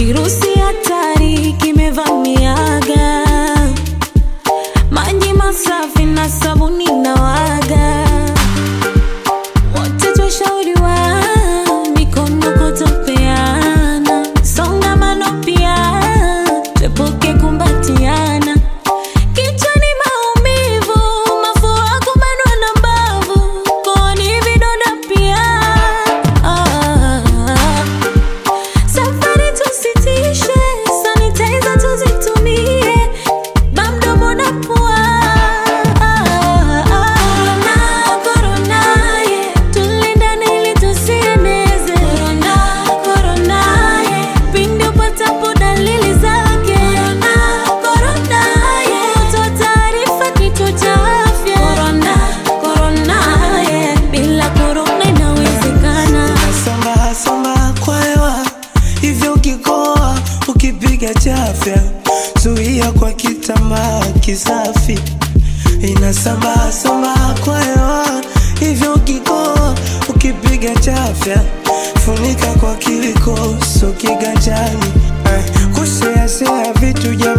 kirusi hatari kimevamiaga maji masafi na sabuni na waga wote twashauriwa mikono kutopeana songamano pia twepuke kumbatiana kichwani maumivu mafua kubanwa na mbavu kooni vidonda pia ah. Safari tusitishe, sanitizer tuzitumie, bamdomo na pua. Corona, corona, yeah. Tulindane ili tusieneze. Corona, corona, yeah. Pindi upatapo dalili zake. Corona, corona, yeah. Toa taarifa kituo cha afya. Corona, corona, yeah. Bila corona inawezekana. Samba samba kwa hewa hivyo ukikoa ukipiga chafya zuia kwa kitambaa kisafi inasamba samba kwa hewa hivyo ukikoa ukipiga chafya funika kwa kiliko so kiganjani eh, kuseasea vitu jamani